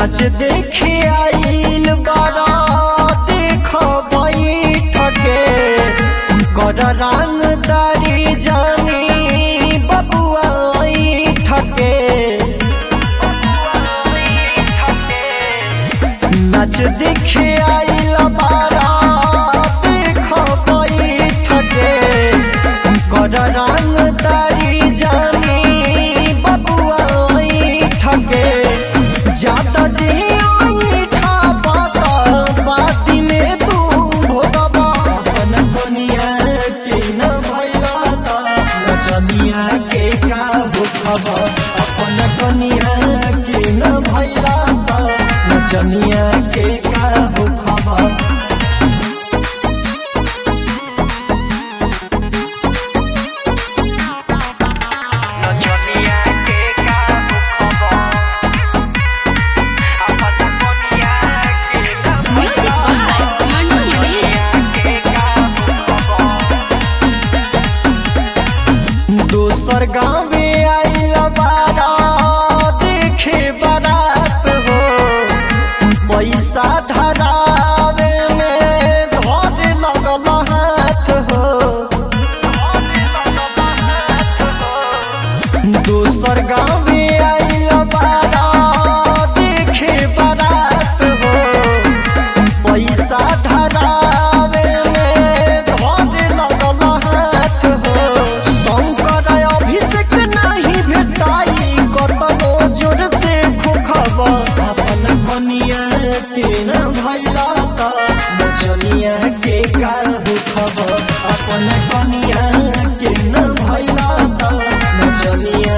नाच देखे आइल बारा देख बैठके कर रंगदारी जानी बबुआ ठके नाच देखे आइल बारा देख बैठके कर रंगदारी जानी बबुआ ठके जाता जी ठा बाता बाती में तू भोगबा अपन दुनिया के न भैला ता नचनिया के का भूखबा अपन दुनिया के न भैला ता नचनिया के का भूखबा नचनिया के का खबर अपन दुनिया के ना Music by Mandu Mani. के का खबर दोसर गाँव में आइल बारा देखे बारात हो पैसा धरावे में धर लगल हाथ हो दोसर गाँव में आइल बारा देखे बारात हो पैसा धरावे में धर लगल हाथ हो शंकर अभिषेक नहीं भेटाई कतनो जोर से खोखब अपन कनिया के न भैला त नचनिया के का दुखब अपन कनिया के न भैला त नचनिया